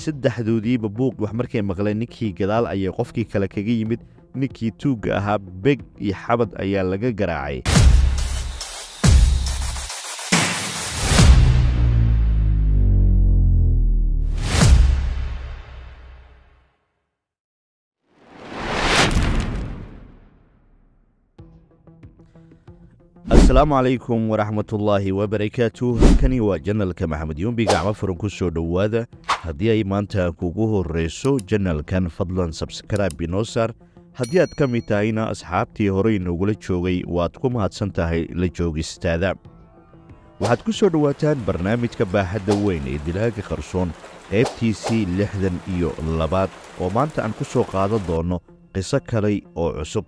saddexdoodiiba buuq wax markay maqleen ninkii gadaal ayay qofkii kale kaga yimid ninkii tuugga ahaa beg iyo xabad ayaa laga garaacay asalaamu calaykum waraxmatullaahi wabarakaatu halkani waa janalka maxamed yumbi gacmo furan ku soo dhowaada haddii ay maanta kugu horreyso janalkan fadlan sabskraibe inoo saar haddii aad ka mid tahayna asxaabtii horey noogula joogay waad ku mahadsan tahay la joogistaada waxaad ku soo dhowaataan barnaamijka baaxadda weyn ee dilaaga qarsoon qaybtiisii lixdan iyo labaad oo maanta aan ku soo qaadan doonno qiso kale oo cusub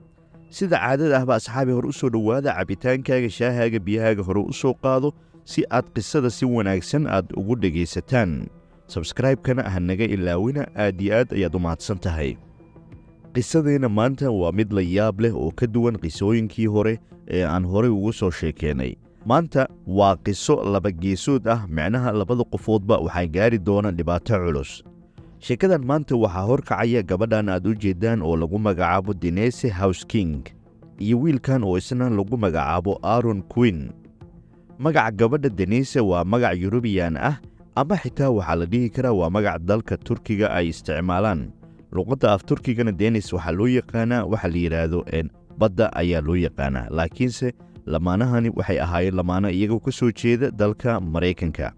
sida caadada ahba asxaabi hore u soo dhowaada cabitaankaaga shaahaaga biyahaaga hore u soo qaado si aad qisada si wanaagsan aad ugu dhegaysataan sabskraibkana ha naga ilaawina aad iyo aad ayaad u mahadsan tahay qisadeenna maanta waa mid la yaab leh oo ka duwan qisooyinkii hore ee aan horey ugu soo sheekeennay maanta waa qiso labageesood ah micnaha labada qofoodba waxaa gaari doona dhibaato culus sheekadan maanta waxaa horkacaya gabadhan aad u jeeddaan oo lagu magacaabo denese house king iyo wiilkan oo isna lagu magacaabo aron quin magaca gabadha denese waa magac yurubiyan ah ama xitaa waxaa la dhihi karaa waa magac dalka turkiga ay isticmaalaan luqadda af turkigana denis waxaa loo yaqaanaa waxa la yidhaahdo badda ayaa loo yaqaanaa laakiinse lamaanahani waxay ahaayeen lamaano iyagoo ka soo jeeda dalka maraykanka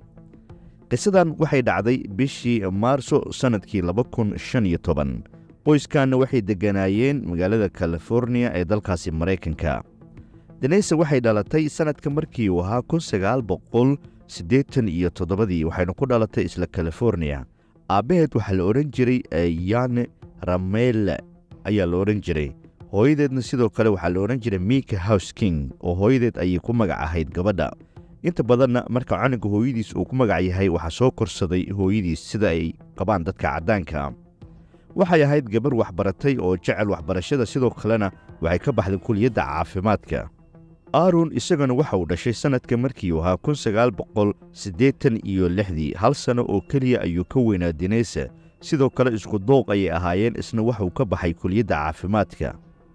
qisadan waxay dhacday bishii maarso sannadkii laba kun shan iyo toban qoyskanna waxay degganaayeen magaalada californiya ee dalkaasi maraykanka denese waxay dhalatay sannadka markii uu ahaa kun sagaal boqol siddeetan iyo toddobadii waxayna ku dhalatay isla californiya aabbaheed waxaa la odhan jiray yane ramele ayaa la odhan jiray hooyadeedna sidoo kale waxaa la odhan jiray mika house king oo hooyadeed ayay ku magac ahayd gabadha inta badanna marka canuga hooyadiis uu ku magac yahay waxaa soo korsaday hooyadiis sida ay qabaan dadka caddaanka waxay ahayd gabar waxbaratay oo jecel waxbarashada sidoo kalena waxay ka baxday kuliyadda caafimaadka aaron isagana waxa uu dhashay sannadka markii uu ahaa kun sagaal boqol siddeetan iyo lixdii hal sanno oo keliya ayuu ka weynaa denese sidoo kale isku dooq ayay ahaayeen isna waxuu ka baxay kuliyadda caafimaadka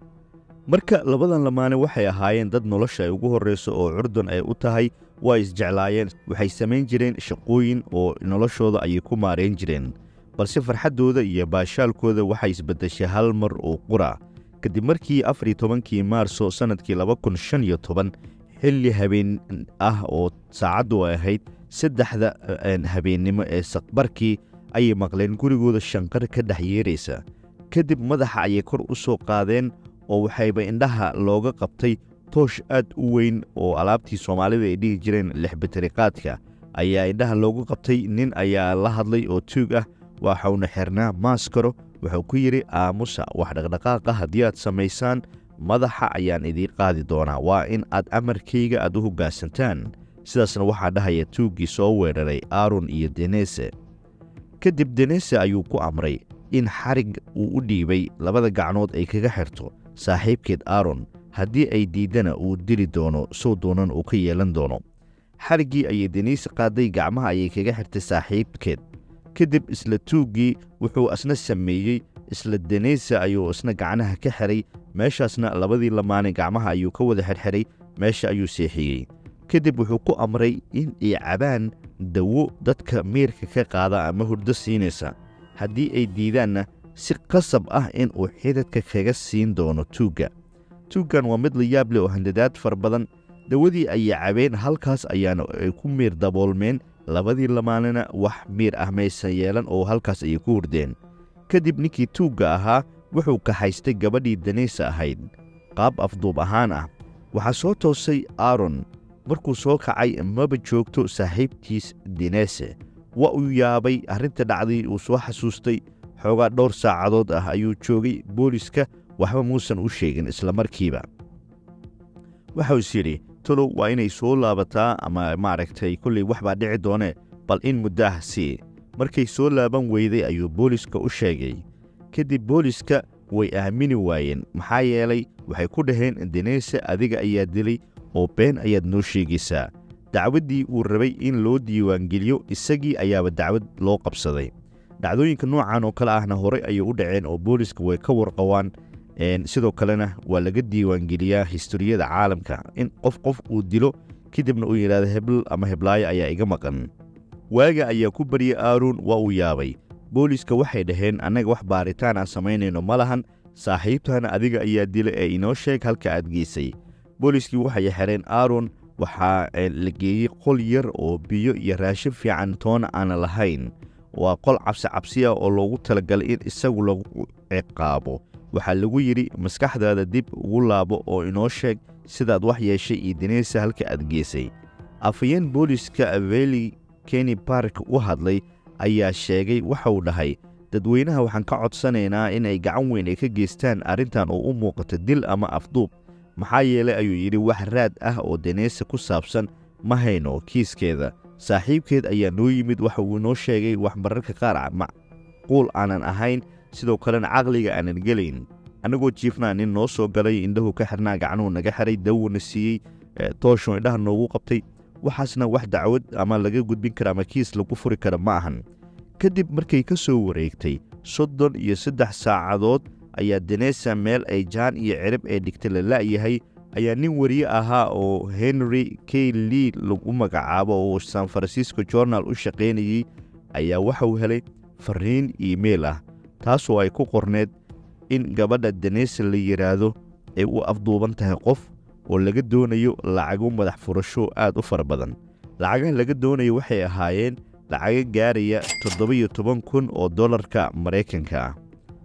marka labadan lamaane waxay ahaayeen dad nolosha ay ugu horrayso oo curdun ay u tahay waa isjeclaayeen waxay samayn jireen shaqooyin oo noloshooda ayay ku maarayn jireen balse farxaddooda iyo baashaalkooda waxay isbeddeshay hal mar oo qura kadib markii afar iyo tobankii maarso sannadkii laba kun shan iyo toban xilli habeen ah oo saacaddu ay ahayd saddexda habeennimo ee saqbarkii ayay maqleen gurigooda shanqar ka dhex yeeraysa kadib madaxa ayay kor u soo qaadeen oo waxayba indhaha looga qabtay toosh aad u weyn oo alaabtii soomaalida ay dhihi jireen lixbatariqaadka ayaa indhaha loogu qabtay nin ayaa la hadlay oo tuug ah waxauna xirnaa maaskaro wuxuu ku yidhi aamusa wax dhaqdhaqaaqa haddii aad samaysaan madaxa ayaan idiin qaadi doonaa waa in aad amarkayga aad u hoggaansantaan sidaasna waxaa dhahaya tuuggii soo weeraray aaron iyo denese kadib denese ayuu ku amray in xarig uu u dhiibay labada gacnood ay kaga xirto saaxiibkeed aaron haddii ay diiddana uu dili doono sow doonan uu ka yeelan doono xariggii ayay denise qaaday gacmaha ayay kaga xirtay saaxiibkeed kadib isla tuuggii wuxuu isna sameeyey isla denise ayuu isna gacnaha ka xiray meeshaasna labadii lamaane gacmaha ayuu ka wada xirxiray meesha ayuu seexiyey kadib wuxuu ku amray in ay cabaan dawo dadka miirka ka qaada ama hurdo siinaysa haddii ay diidaanna si qasab ah in uu xidadka kaga siin doono tuugga tuuggan waa mid la yaab leh oo handadaad fara badan dawadii ayay cabeen halkaas ayaana ay ku miir daboolmeen labadii lamaanena wax miir ah maysan yeelan oo halkaas ayay ku hurdeen kadib ninkii tuugga ahaa wuxuu kaxaystay gabadhii danaysa ahayd qaab afduub ahaan ah waxaa soo toosay aaron markuu soo kacay maba joogto saaxiibtiis denese waa uu yaabay arrinta dhacday uu soo xasuustay xoogaa dhowr saacadood ah ayuu joogay booliska waxba muusan u sheegin isla markiiba waxau is yidhi tolow waa inay soo laabataa ama maaragtay kollay wax baa dhici doonee bal in muddo ah sii markay soo laaban weyday ayuu booliska u sheegay kadib booliska way aamini waayeen maxaa yeelay waxay ku dhaheen denese adiga ayaa dilay oo been ayaad noo sheegaysaa dacwaddii uu rabay in loo diiwaangeliyo isagii ayaaba dacwad loo qabsaday dhacdooyinka noocan oo kale ahna horey ayay u dhaceen oo booliska way ka warqabaan sidoo kalena waa laga diiwaangeliyaa historiyada caalamka in qof qof uu dilo kadibna uu yidhahdo hebl ama heblaayo ayaa iga maqan waaga ayaa ku baryay aaron waa uu yaabay booliska waxay dhaheen annaga wax baaritaan aan samaynayno ma lahan saaxiibtana adiga ayaa dila ee inoo sheeg halka aad geysay booliskii waxay xereen aaron waxaa la geeyey qol yar oo biyo iyo raashin fiican toona aana lahayn waa qol cabsi cabsi ah oo loogu talagalay in isagu lagu ciqaabo waxaa lagu yidhi maskaxdaada dib ugu laabo oo inoo sheeg sidaad wax yeeshay iyo dineysa halka aad geysay afhayeen booliska aveli keni bark u hadlay ayaa sheegay waxauu dhahay dadweynaha waxaan ka codsanaynaa inay gacan weyn ay ka geystaan arrintan oo u muuqata dil ama afduub maxaa yeelay ayuu yidhi wax raad ah oo deneysa ku saabsan ma hayno kiiskeeda saaxiibkeed ayaa noo yimid waxa uu inoo sheegay wax mararka qaar macquul aanan ahayn sidoo kalena caqliga aanan gelayn annagoo jiifnaa nin noo soo galay indhahu ka xirnaa gacnuhu naga xiray dawna siiyey toosho indhaha noogu qabtay waxaasna wax dacwad ama laga gudbin kara ama kiis lagu furi kara ma ahan kadib markay ka soo wareegtay soddon iyo saddex saacadood ayaa denesa meel ay jaan iyo cirib ee dhigtay la la'yahay ayaa nin weriye ahaa oo henry k lee lagu magacaabo oo san francisco journal u shaqaynayey ayaa waxauu helay fariin iimeil ah taasoo ay ku qorneed in gabadha denesa la yidhaahdo ay u afduuban tahay qof oo laga doonayo lacago madax furasho aad u fara badan lacagaha laga doonayo waxay ahaayeen lacago gaaraya toddoba-iyo toban kun oo dollarka maraykanka ah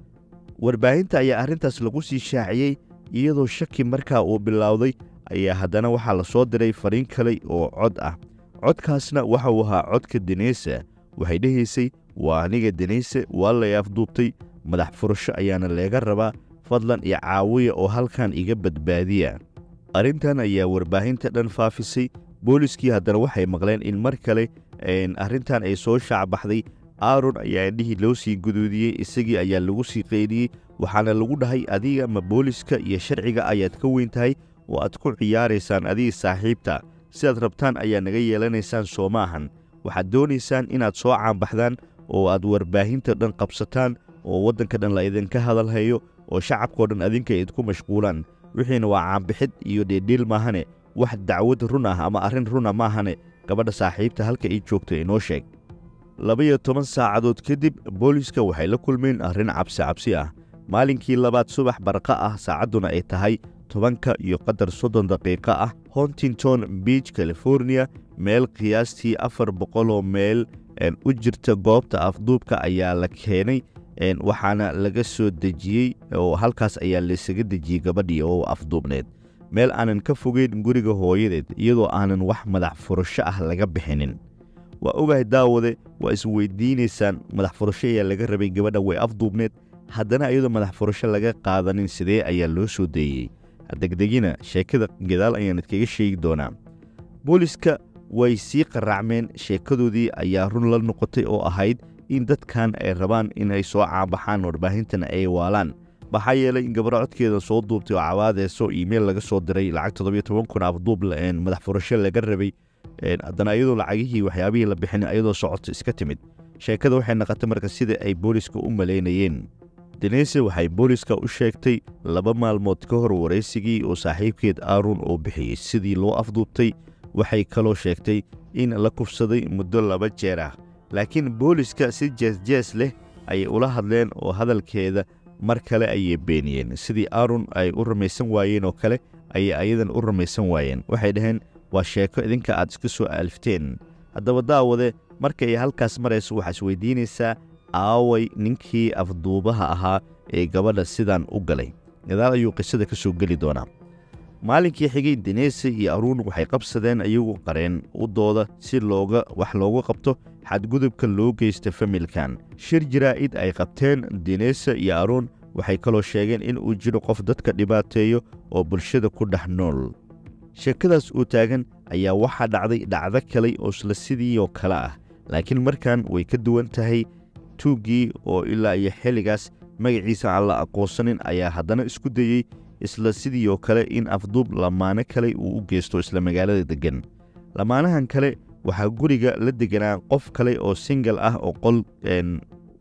warbaahinta ayaa arrintaas lagu sii shaaciyey iyadoo shaki markaa uu bilowday ayaa haddana waxaa la soo diray fariin kale oo cod ah codkaasna waxa uu ahaa codka deneysa waxay dhehaysay waa aniga deneyse waa lay afduubtay madax furasho ayaana leega rabaa fadlan iyo caawiya oo halkan iga badbaadiya arrintan ayaa warbaahinta dhan faafisay booliskii haddana waxay maqleen in mar kale arrintan ay soo shaacbaxday aaron ayaa indhihii loo sii guduudiyey isagii ayaa lagu sii qaydiyey waxaana lagu dhahay adiga ma booliska iyo sharciga ayaad ka weyn tahay oo aad ku ciyaaraysaan adigii saaxiibta sidaad rabtaan ayaa naga yeelanaysaan soo maahan waxaad doonaysaan inaad soo caanbaxdaan oo aad warbaahinta dhan qabsataan oo waddanka dhan la idinka hadalhayo oo shacabkao dhan adinka idinku mashquulaan wixiina waa caanbixid iyo dheedhiil maahane wax dacwad run ah ama arrin runa maahane gabadha saaxiibta halka ay joogto inoo sheeg laba-iyo toban saacadood kadib booliska waxay la kulmeen arrin cabsi cabsi ah maalinkii labaad subax barqa ah saacadduna ay tahay tobanka iyo qadar soddon daqiiqo ah hontington beach california meel qiyaastii afar boqoloo meel u jirta goobta afduubka ayaa la keenay waxaana laga soo dejiyey oo halkaas ayaa laysaga dejiyey gabadhii oo afduubneed meel aanan ka fogeyn guriga hooyadeed iyadoo aanan wax madax furasho ah laga bixinin waa ogahay daawade waa isweydiinaysaan madax furasho ayaa laga rabay gabadha way afduubneed haddana iyadoo madax furasho laga qaadanin sidee ayaa loo soo deeyey degdegina sheekada gadaal ayaan idkaga sheegi doonaa booliska way sii qaraacmeen sheekadoodii ayaa run la noqotay oo ahayd in dadkan ay rabaan inay soo caabaxaan warbaahintana ay waalaan maxaa yeelay in gabadho codkeeda soo duubtay oo cawaadeyso iimeil laga soo diray lacag toddobiyo toban kun afduub madax furasho laga rabay haddana iyadoo lacagihii waxyaabihii la bixin iyadoo socoto iska timid sheekada waxay naqotay marka sida ay booliska u malaynayeen denese waxay booliska u sheegtay laba maalmood ka hor waraysigii oo saaxiibkeed aaron oo bixiyey sidii loo afduubtay waxay kaloo sheegtay in la kufsaday muddo laba jeer ah laakiin booliska si jeesjees leh ayay ula hadleen oo hadalkeeda mar kale ayay beeniyeen sidii aaron ay u rumaysan waayeen oo kale ayay ayadan u rumaysan waayeen waxay dhaheen waa sheeko idinka aad iska soo aalifteen haddaba daawade markay halkaas marayso waxaa isweydiinaysaa aaway ninkii afduubaha ahaa ee gabadha sidan u galay gadaal ayuu qisada ka soo geli doonaa maalinkii xigay denese iyo aruun waxay qabsadeen iyagu qareen u dooda si looga wax looga qabto xadgudubka loo geysta familkan shir jaraa'id ay qabteen denese iyo aruun waxay kaloo sheegeen in uu jiro qof dadka dhibaateeyo oo bulshada ku dhex nool sheekadaas uu taagan ayaa waxaa dhacday dhacdo kale oo isla sidii oo kale ah laakiin markan way ka duwan tahay tuuggii oo ilaa iyo xilligaas magaciisa aan la aqoonsanin ayaa haddana isku dayey isla sidii oo kale in afduub lamaano kale uu u geysto isla magaalada deggan lamaanahan kale waxaa guriga la deganaa qof kale oo singal ah oo qol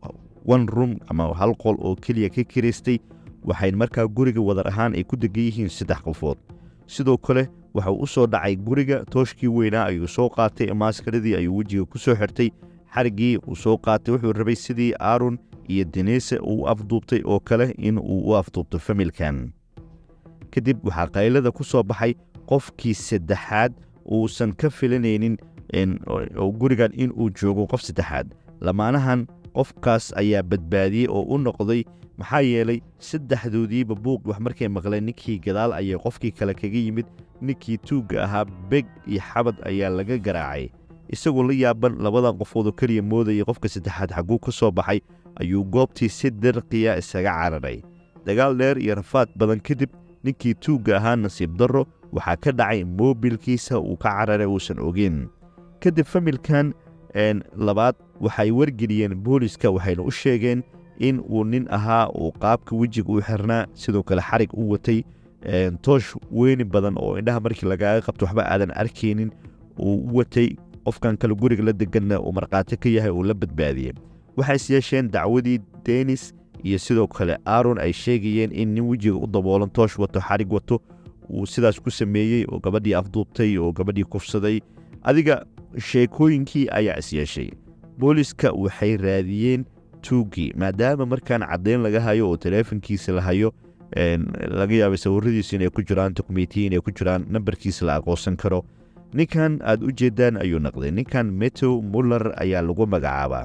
one room ama hal qol oo keliya ka kiraystay waxay markaa guriga wadar ahaan ay ku degan yihiin saddex qofood sidoo kale waxau u soo dhacay guriga tooshkii weynaa ayuu soo qaatay maaskaradii ayuu wejiga ku soo xirtay xariggii uu soo qaatay wuxuu rabay sidii aaron iyo denise uu u afduubtay oo kale in uu u afduubto familkan kadib waxaa qaylada ku soo baxay qofkii saddexaad uusan ka filanaynin gurigan in uu joogo qof saddexaad lamaanahan qofkaas ayaa badbaadiyey oo u noqday maxaa yeelay saddexdoodiiba buuq wax markay maqleen ninkii gadaal ayay qofkii kale kaga yimid ninkii tuugga ahaa beg iyo xabad ayaa laga garaacay isagoo la yaaban labadan qofoodoo keliya moodayay qofka saddexaad xagguu ka soo baxay ayuu goobtii si dirqiya isaga cararay dagaal dheer iyo rafaad badan kadib ninkii tuugga ahaa nasiib darro waxaa ka dhacay moobilkiisa uu ka cararay uusan ogeyn kadib familkan labaad waxay wargeliyeen booliska waxayna u sheegeen in uu nin ahaa uu qaabka wejiga u xirnaa sidoo kale xarig u watay toosh weyni badan oo indhaha markii lagaaga qabto waxba aadan arkaynin uu u watay qofkan kale guriga la deganna uu markhaati ka yahay uu la badbaadiyey waxay is yeesheen dacwadii denis iyo sidoo kale aaron ay sheegayeen in nin wejiga u daboolan toosh wato xarig wato uu sidaas ku sameeyey oo gabadhii afduubtay oo gabadhii kufsaday adiga sheekooyinkii ayaa is yeeshay booliska waxay raadiyeen tuuggii maadaama markaan caddayn laga hayo oo taleefonkiisa la hayo laga yaabay sawiradiisu inay ku jiraan dokumentiya inay ku jiraan nambarkiisa la aqoonsan karo ninkan aad u jeeddaan ayuu naqday ninkan metew muller ayaa lagu magacaabaa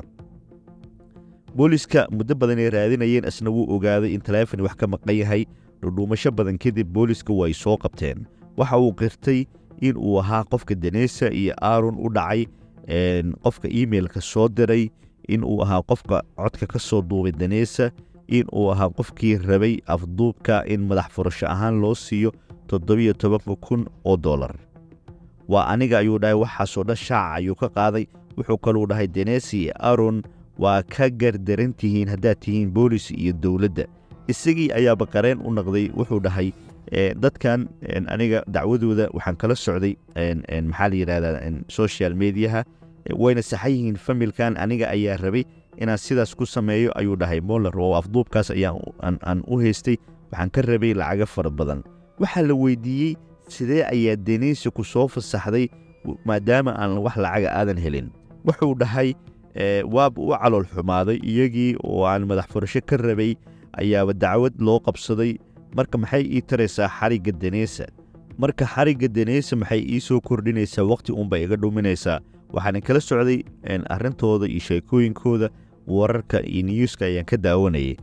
booliska muddo badan ay raadinayeen isna wuu ogaaday in taleefon wax ka maqan yahay dhudhuumasho badan kadib booliska way soo qabteen waxa uu qirtay in uu ahaa qofka denesa iyo aaron u dhacay qofka imeilka soo diray in uu ahaa qofka codka ka soo duubay denesa in uu ahaa qofkii rabay afduubka in madax furasho ahaan loo siiyo toddobiyo tobanka kun oo dollar waa aniga ayuu dhahay waxaasoo dhan shaaca ayuu ka qaaday wuxuu kaluu dhahay denesi iyo aaron waa ka gardaran tihiin haddaad tihiin boolis iyo dowladda isagii ayaaba qareen u naqday wuxuu dhahay dadkan aniga dacwadooda waxaan kala socday maxaa la yidhahdaa social mediaha wayna saxan yihiin familkan aniga ayaa rabay inaan sidaas ku sameeyo ayuu dhahay moller oo afduubkaas ayaan u haystay waxaan ka rabay lacago fara badan waxaa la weydiiyey sidee ayaa deneysi ku soo fasaxday maadaama aan wax lacaga aadan helin wuxuu dhahay waaba u calool xumaaday iyagii oo aan madax furasho ka rabay ayaaba dacwad loo qabsaday marka maxay ii taraysaa xarigga deneysa marka xarigga deneysa maxay ii soo kordhinaysaa wakhti uunba iga dhuminaysaa waxaana kala socday arrintooda iyo sheekooyinkooda wararka iyo niyuuska ayaan ka daawanayay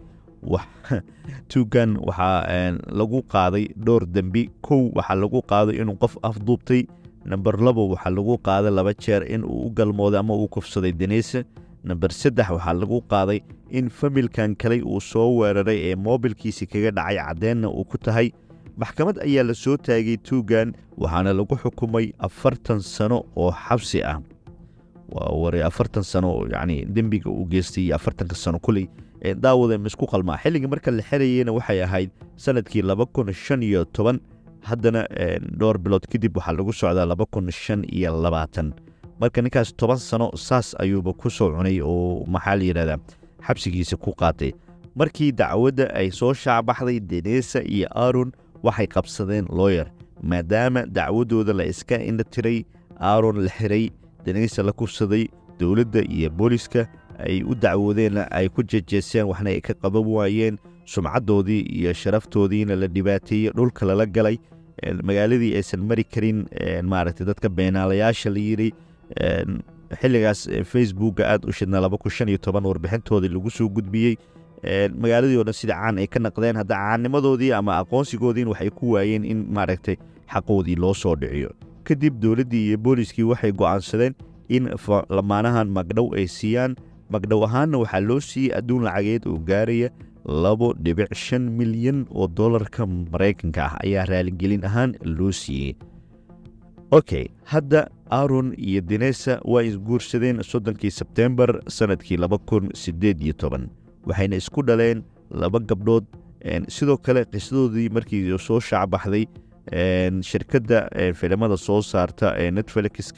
tuugan waxaa lagu qaaday dhowr dembi kow waxaa lagu qaaday inuu qof afduubtay namber labo waxaa lagu qaaday laba jeer in uu u galmooday ama uu kufsaday deneysa namber saddex waxaa lagu qaaday in familkan kale uu soo weeraray ee moobilkiisi kaga dhacay caddeenna uu ku tahay maxkamad ayaa la soo taagay tuugan waxaana lagu xukumay afartan sano oo xabsi ah waa waray afartan sano yacni dembiga uu geystay iyo afartanka sano kuley daawada misku qalmaa xilliga marka la xerayeyna waxay ahayd sanadkii laba kun shan iyo toban haddana dhowr bilood kadib waxaa lagu socdaa laba kun shan iyo labaatan marka ninkaas toban sano saas ayuuba ku soo cunay oo maxaa la yidhahdaa xabsigiisa ku qaatay markii dacwadda ay soo shaacbaxday denesa iyo aaron waxay qabsadeen looyer maadaama dacwaddooda la iska indha tiray aaron la xiray deneysa la kufsaday dowladda iyo booliska ay u dacwoodeenna ay ku jejeeseen waxna ay ka qaban waayeen sumcaddoodii iyo sharaftoodiina la dhibaateeyey dhulka lala galay magaaladii aysan mari karin maaragtay dadka beenaalayaasha la yidhi xilligaas facebookga aad u shidna laba kun shan iyo toban warbixintoodii lagu soo gudbiyey magaaladii o dhan sida caan ay ka naqdeen hadda caannimadoodii ama aqoonsigoodiin waxay ku waayeen in maaragtay xaqoodii loo soo dhiciyo kadib dowladdii iyo booliskii waxay go'aansadeen in lamaanahan magdhow ay siiyaan magdhow ahaanna waxaa loo siiyey adduun lacageed oo gaaraya labo dhibic shan milyan oo dollarka maraykanka ah ayaa raaligelin ahaan loo siiyey okay hadda aaron iyo denesa waa isguursadeen soddonkii sebtembar sannadkii laba kun siddeed iyo toban waxayna isku dhaleen laba gabdhood sidoo kale qisadoodii markii soo shaacbaxday shirkadda filimada soo saarta ee netflixka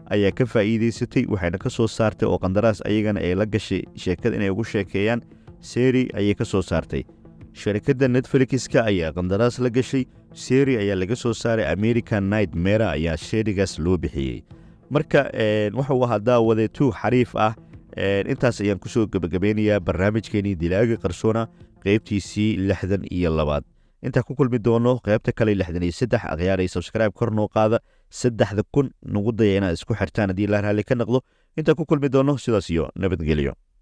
ayaa ka faa'iidaysatay waxayna ka soo saartay oo qandaraas ayagana ay la gashay sheekada inay ugu sheekeeyaan seri ayay ka soo saartay sharikadda netfelixka ayaa qandaraas la gashay seri ayaa laga soo saaray american night mera ayaa sheerigaas loo bixiyey marka wuxuu ahaa daawade tuug xariif ah intaas ayaan kusoo gebagabeynayaa barnaamijkeenii dilaaga qarsoona qeybtiisii lixdan iyo labaad intaa ku kulmi doono qeybta kale lixdan iyo saddex akhyaaray sabskribe kor noo qaada saddexda kun nagu daya inaad isku xirtaan haddii la raalli ka noqdo intaa ku kulmi doono sidaas iyo nabadgelyo